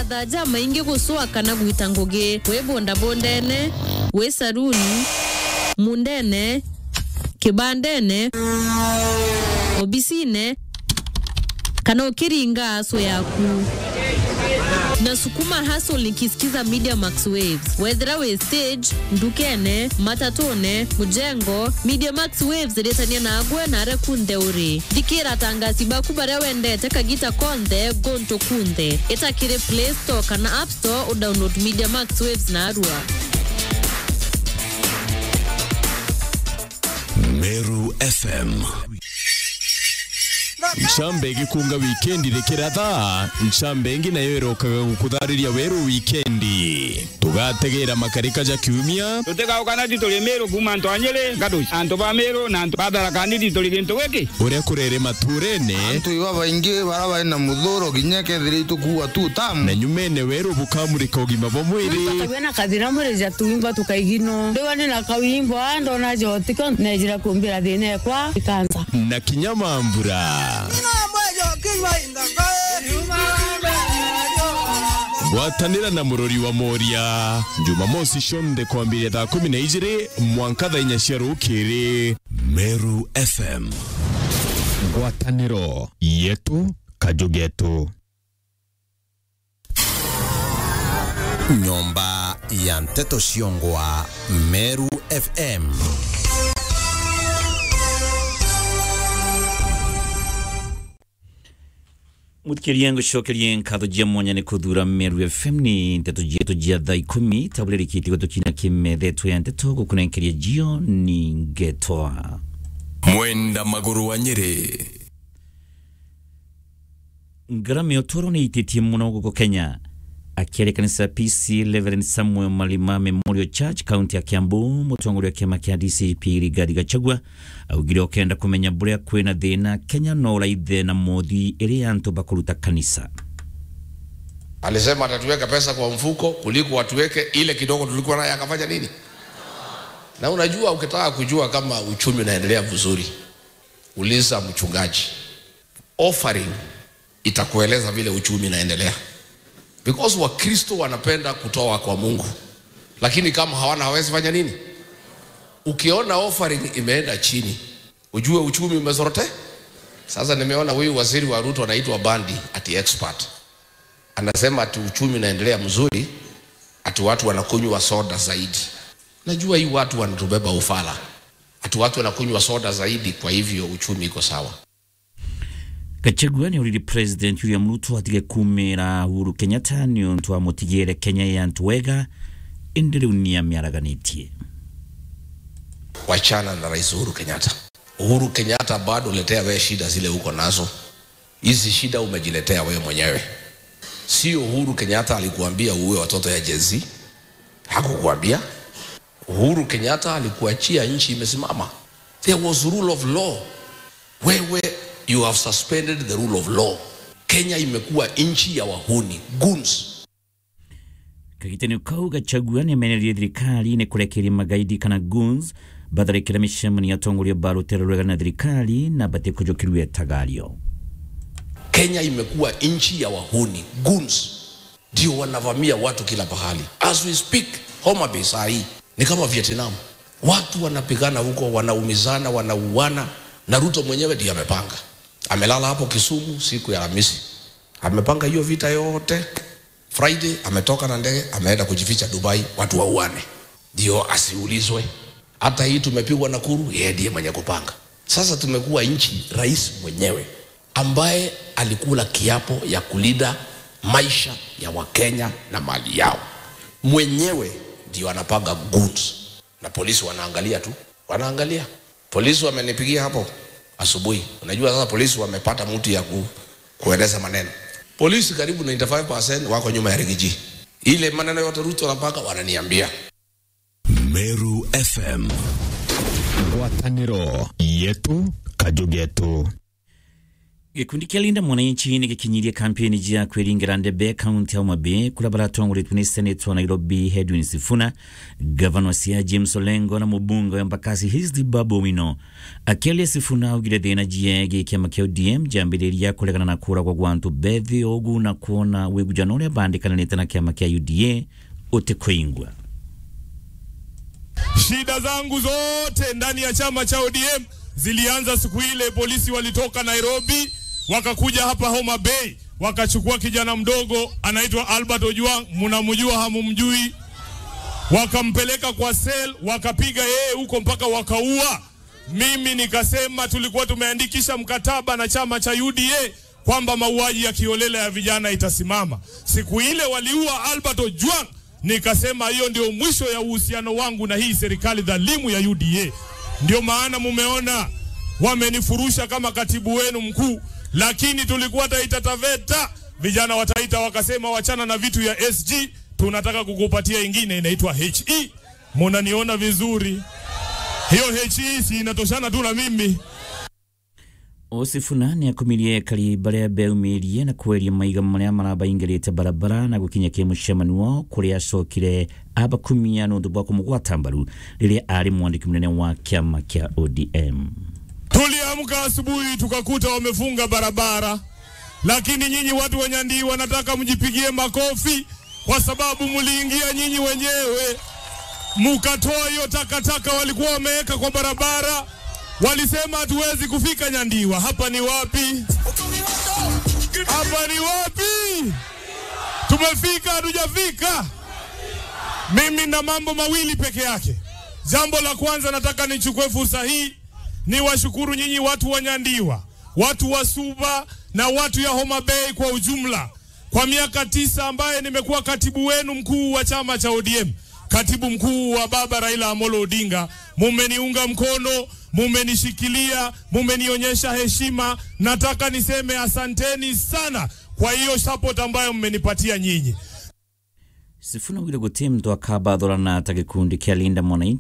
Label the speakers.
Speaker 1: mathaja maingi gusua kana gwita ngugi wi bondabondene wi saruni mundene kibandene obisine kana ukiringa aso yaku na sukuma hustle nikisikiza media max waves wethera we stage ndukene matatone mujengo media max waves iretania nagwe nare kunthe uri thikira tangasi baku baria wendete kagita konthe gonto kunthe itakiri play store kana app store udownload media max waves na arua
Speaker 2: Meru FM ncambe gikunga wikendi rikira thaa ncambe ingi nayo irokaga gukuthariria weru wikendi tugategera makarika ja kiumia
Speaker 3: tutigauka tituli miru kuma ntu anyiri ngaduci antu ba miru na antu batharakani tituli gintu giki
Speaker 2: uria kurere maturene
Speaker 4: antu iba baingi bara bari na muthuro ginya kethire itukua tu tamu
Speaker 2: na nyumene weru bukamurika ugima bwa mwiri
Speaker 5: Tukabena kathira murija tuimba tukaigino ndiwa nina kawimbo ndona jotiko nejira kumbira thina ekwa ikanza
Speaker 2: na kinyamambura gwatanira na murori wa moria jumamosi cionthe kwambiria thaa kumi na ijiri mwanka thaa inya cia rukiri meru fm ngwataniro yetu kajugetu
Speaker 6: nyomba ya nteto ciongwa meru fm
Speaker 7: muthikĩria ngũcokerie nkatho jia mwanya nĩ kũthura meru fm nĩ ndeto jietu jia thaa ikũmi tabũrĩa rĩkĩtie gũtũkinya kĩmethetwo ya ndeto gũkũnenkeria jio ni ngetwa
Speaker 2: mwenda maguru wa nyĩrĩ
Speaker 7: ngarama ya ũtũũro nĩ itĩtie mũno gũkũ kenya akĩaria kanitha ya pc reverend samuel malima memorial church kaunti ya kiambu mũtongoria wa kĩama kĩa dcp rigathi gachagua augire okenda kũmenya bũrĩa kwĩna thĩna kenya no raithe na mothi ĩrĩa antũ bakũruta kanisa
Speaker 8: Alisema atatuweka pesa kwa mfuko kuliko watuweke ile kidogo tulikuwa naye, akafanya nini? Na unajua, ukitaka kujua kama uchumi unaendelea vizuri, uliza mchungaji. Offering itakueleza vile uchumi unaendelea, because Wakristo wanapenda kutoa kwa Mungu, lakini kama hawana hawezi fanya nini? Ukiona offering imeenda chini, ujue uchumi umezorote. Sasa nimeona huyu waziri wa Ruto anaitwa Bandi ati expert anasema ati uchumi unaendelea mzuri, ati watu wanakunywa soda zaidi. Najua hii watu wanatubeba ufala, ati watu wanakunywa soda zaidi, kwa hivyo uchumi iko sawa.
Speaker 7: gachagua nĩ ũriri president william ruto atige kumĩra uhuru kenyatta nĩ ũntũ wa mũtigĩre kenya ya ntũ wega ĩndĩ rĩu nĩ amĩaraganĩtie
Speaker 8: Wachana na Rais Uhuru Kenyatta. Uhuru Kenyatta bado letea wewe shida zile uko nazo, hizi shida umejiletea wewe mwenyewe. Sio Uhuru Kenyatta alikuambia uwe watoto ya Gen Z, hakukuambia. Uhuru Kenyatta alikuachia nchi imesimama. There was rule of law. Wewe you have suspended the rule of law. Kenya imekuwa nchi ya wahuni, goons.
Speaker 7: kagitenio kau gachagua nĩ amenereire thirikari nĩ kũrekereria magaidi kana goons batharĩkĩra mĩcemanio ya atongoria ba rũtere rwega na thirikari na batie kũnjũkĩrwo etagario
Speaker 8: Kenya imekuwa nchi ya wahuni goons, ndio wanavamia watu kila pahali. As we speak, Homa Bay saa hii ni kama Vietnam, watu wanapigana huko, wanaumizana, wanauana, na Ruto mwenyewe ndiye amepanga. Amelala hapo Kisumu siku ya Alhamisi, amepanga hiyo vita yote. Friday ametoka na ndege, ameenda kujificha Dubai, watu wauane, ndio asiulizwe. Hata hii tumepigwa Nakuru, yeye ndiye mwenye kupanga. Sasa tumekuwa nchi, rais mwenyewe ambaye alikula kiapo ya kulinda maisha ya Wakenya na mali yao mwenyewe ndio anapanga goods, na polisi wanaangalia tu, wanaangalia. Polisi wamenipigia hapo asubuhi. Unajua sasa polisi wamepata mtu ya ku, kueleza maneno. Polisi karibu 95% wako nyuma ya Rigiji. Ile maneno yote Ruto anapanga wananiambia.
Speaker 2: meru fm ngwatanĩro yetu kajugetu
Speaker 7: gikundi kia linda mwananchi ni gikinyirie kampeni jia kwiringira ndebe kaunti ya Homa Bay kula baratongoretwe ni seneta wa Nairobi Edwin Sifuna gavana wa Siaya James Olengo na mubunge wa Embakasi Hizdi Babu Owino akiaria Sifuna augire thina jie gi kiama kia ODM jambiriria kuregana na kura kwa gwantu bethi ogu na kuona wigujano uria bandikananite na kiama kia UDA utikuingwa
Speaker 9: Shida zangu zote ndani ya chama cha ODM zilianza siku ile polisi walitoka Nairobi wakakuja hapa Homa Bay wakachukua kijana mdogo anaitwa Albert Ojwang, mnamjua hamumjui? Wakampeleka kwa sel, wakapiga yeye huko mpaka wakaua. Mimi nikasema tulikuwa tumeandikisha mkataba na chama cha UDA kwamba mauaji ya kiolela ya vijana itasimama. Siku ile waliua Albert Ojwang, nikasema hiyo ndio mwisho ya uhusiano wangu na hii serikali dhalimu ya UDA. Ndio maana mumeona wamenifurusha kama katibu wenu mkuu, lakini tulikuwa Taita Taveta, vijana wa Taita wakasema wachana na vitu ya SG, tunataka kukupatia ingine inaitwa HE. Munaniona vizuri, hiyo HE si inatoshana tu na mimi.
Speaker 7: Osifuna ni akumirie kari baria beumirie na kweria maiga maria marabaingirite barabara na gukinya ki mucemanio kuria acokire abakumia nundu bwa kumugwata mbaru riria ari mwandiki munene wa kiama kia ODM
Speaker 9: Tuliamka asubuhi tukakuta wamefunga barabara, lakini nyinyi watu wa Nyandii wanataka mjipigie makofi kwa sababu mliingia nyinyi wenyewe mukatoa hiyo takataka walikuwa wameweka kwa barabara. Walisema hatuwezi kufika Nyandiwa. Hapa ni wapi? Hapa ni wapi? Tumefika hatujafika? Mimi na mambo mawili peke yake. Jambo la kwanza, nataka nichukue fursa hii ni washukuru nyinyi watu wa Nyandiwa, watu wa Suba na watu ya Homa Bay kwa ujumla, kwa miaka tisa ambaye nimekuwa katibu wenu mkuu wa chama cha ODM, katibu mkuu wa baba Raila Amolo Odinga. Mumeniunga mkono, mumenishikilia, mumenionyesha heshima. Nataka niseme asanteni sana kwa hiyo support ambayo mmenipatia nyinyi.
Speaker 7: Sifuna wile guti mtu akabathorana ta gikundi kia linda mwananchi